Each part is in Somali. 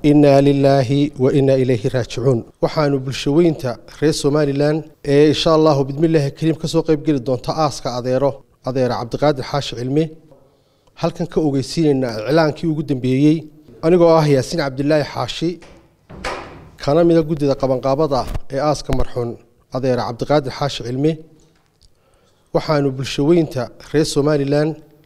innaa lilaahi wa innaa ilayhi raajicuun waxaanu bulshaweynta reer somalilan ee insha allahu bidmillaahi kariim ka soo qayb geli doonta aaska adeero adeera cabdiqaadir xaashi cilmi halkan ka ogeysiinaynaa iclaankii ugu dambeeyey anigoo ah yaasiin cabdilaahi xaashi kana mida guddida qabanqaabada ee aaska marxuun adeera cabdiqaadir xaashi cilmi waxaanu bulshaweynta reer somalilan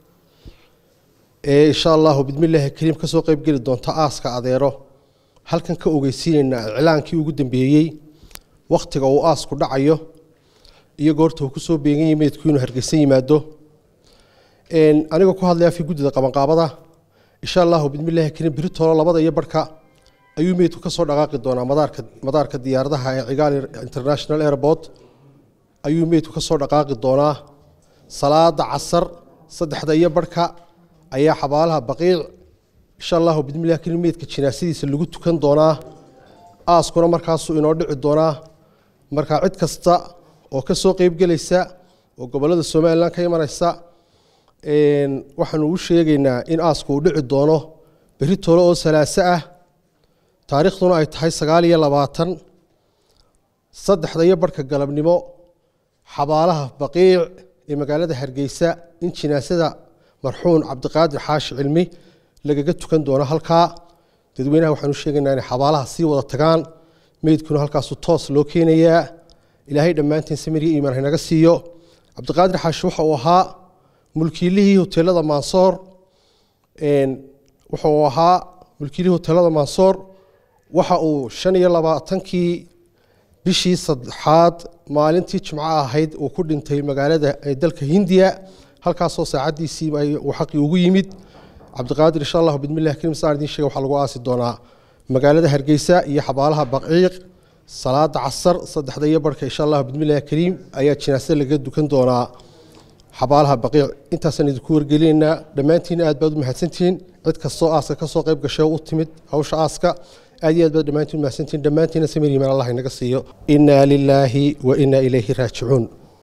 ee insha allahu bidmillaahi kariim ka soo qayb geli doonta aaska adeero halkan ka ogeysiinaynaa iclaankii ugu dambeeyey wakhtiga uu aasku dhacayo iyo goorta uu kusoo beegan yahay meydku inuu hargeysan yimaado anigoo ku hadlaya fi guddida qabanqaabada insha allahu bidmillaahi kariim beritoolo labada iyo barhka ayuu meydku ka soo dhaqaaqi doonaa madaarka madaarka diyaaradaha ee cigaali international airport ayuu meydku ka soo dhaqaaqi doonaa salaada casar saddexda iyo barhka ayaa xabaalaha baqiic insha allahu bidmillahi kariim meydka jinaasadiisa lagu tukan doonaa aaskuna markaasuu inoo dhici doonaa markaa cid kasta oo ka soo qeybgelaysa oo gobollada somalilan ka imanaysa waxaanu u sheegaynaa in aasku uu dhici doono berri toole oo salaaso ah taariikhduna ay tahay sagaal iyo labaatan saddexda iyo barhka galabnimo xabaalaha baqiic ee magaalada hargeysa in jinaasada marxuun cabdiqaadir xaashi cilmi lagaga tukan doono halkaa dadweynaha waxaanu sheegaynaa inay xabaalaha sii wada tagaan meydkuna halkaasu toos loo keenayaa ilaahay dhammaantiin samiriya iimaan haynaga siiyo cabdiqaadir xaashi waxa uu ahaa mulkiilihii hoteelada mansoor waxa uu ahaa mulkiilihii hoteelada mansoor waxa uu shan iyo labaatankii bishii saddexaad maalintii jimco ahayd uu ku dhintay magaalada dalka hindiya halkaasoo saacadiisii uu xaqii ugu yimid cabdiqaadir insha allahu bidmillahi kariim saan idiin sheega waxaa lagu aasi doonaa magaalada hargeysa iyo xabaalaha baqiiq salaada casar saddexda iyo barhka insha allahu bidmillahi kariim ayaa jinaasada laga dukan doonaa xabaalaha baqiic intaasaan idinku wargelinaynaa dhammaantiin aad baad u mahadsantihiin cid kastoo aaska kasoo qayb gashay u timid hawsha aaska aad iyo aad baad dhammaantiin mahadsantihiin dhammaantiina samir yimaan allah inaga siiyo innaa lilaahi wa innaa ilayhi raajicuun